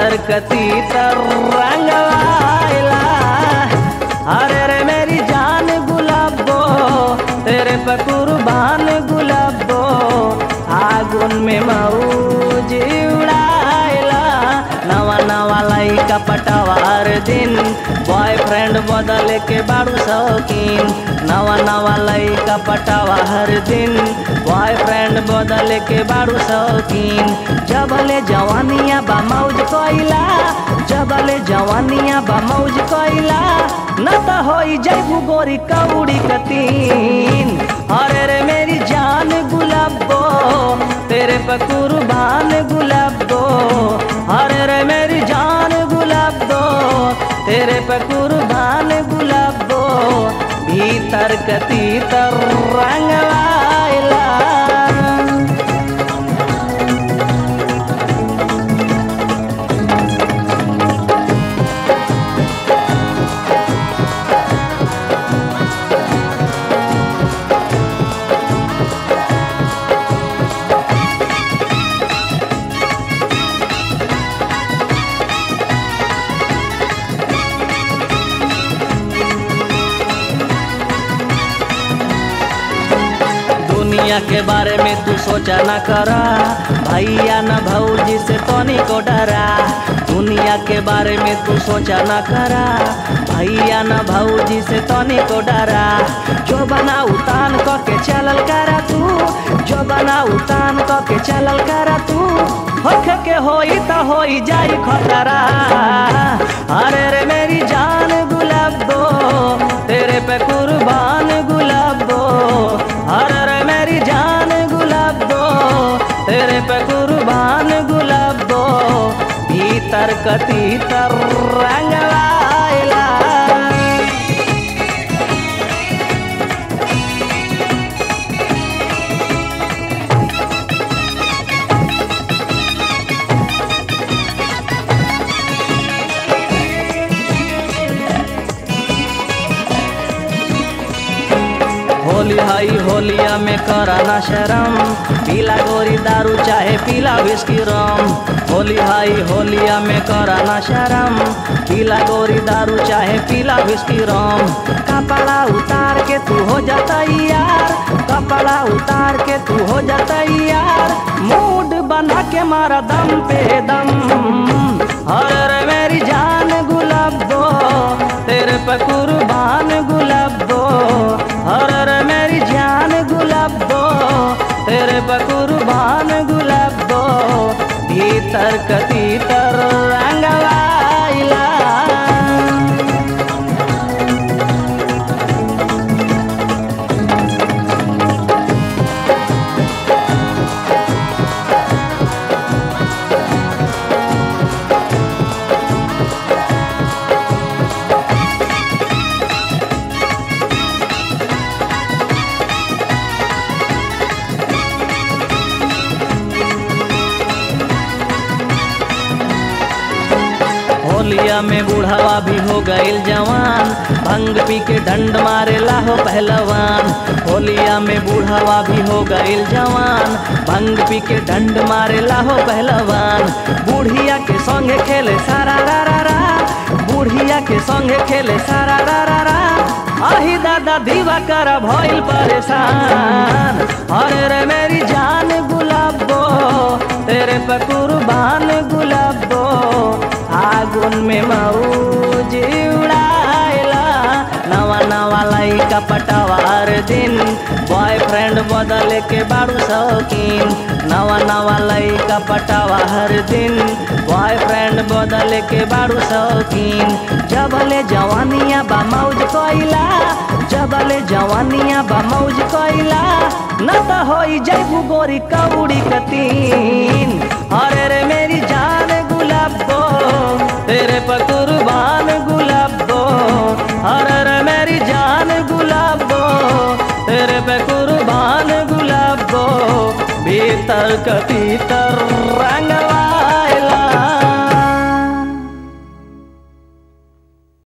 भीतर कती तर रंगवाइला अरे रे मेरी जान गुलाबो तेरे पे कुर्बान गुलाबो आगुन में मऊज उड़ाइला नवा नवा लइका पटावा हर दिन बॉयफ्रेंड बदले के बारू शौकीन नवा नवा लइका पटावा हर दिन बॉयफ्रेंड बदले के बारू शौकीन जबले जवानिया बा मौज कोइला जबले जवानिया बा मौज कोइला न त होई जैबू गोरी कौड़ी कतीन अरे रे मेरी जान गुलाबो तेरे पे कुर्बान गुलाबो अरे रे मेरी जान गुलाबो तेरे पे कुर्बान गुलाबो भीतर कती तर रंगवाइला दुनिया के बारे में तू सोचा न करा भैया न भौजी से तोनी को डरा दुनिया के बारे में तू सोचा न करा भैया न भौजी से तोनी को डरा जो बना उतान क के चलल करा तू जो बना उतान क के चलल करा तू होख के होई त होई जाई खतरा अरे रे मेरी जान गुलाबो तेरे पे कुर्बान गुलाबो अरे रे मेरी जान गुलाबो तेरे पे कुर्बान गुलाबो भीतर कती तर रंगवाइला होली हाई होलिया में कराना शरम पीला गोरी दारू चाहे पीला विस्की रम होली हाई होलिया में कराना शरम पीला गोरी दारू चाहे पीला विस्की रम कपड़ा उतार के तू हो जाता यार कपड़ा उतार के तू हो जाता यार मूड बना के मारा दम पे दम अरे मेरी जान गुलाबो तेरे पे कुर्बान गुलाबो अरे मेरी जान गुलाबो तेरे पे कुर्बान गुलाबो भीतर कती तर रंगवाइला होलिया में बूढ़ावा भी हो गईल जवान भंग पी के डंड मारे लाहो पहलवान होलिया में बूढ़ावा भी हो गईल जवान भंग पी के डंड मारे लाहो पहलवान बूढ़िया के संगे खेले सारा रा रा रा बूढ़िया के संगे खेले सारा रा रा रा आही दादा दीवा कर भइल परेशान अरे रे मेरी जान गुलाबो तेरे पे कुर्बान गुलाबो आगुन में मऊज उड़ाइला नवा नवा लइका पटावा हर दिन बॉयफ्रेंड बदले के बारू शौकीन नवा नवा लइका पटावा हर दिन बॉयफ्रेंड बदले के बारू शौकीन जबले जवानिया बा मौज कोइला जबले जवानिया बा मौज कोइला न त होई जैबू गोरी कौड़ी कतीन अरे रे मेरी जान गुलाबो तेरे पर कुर्बान गुलाबो अरे रे मेरी जान गुलाबो तेरे पे कुर्बान गुलाबो भीतर कती तर रंगवा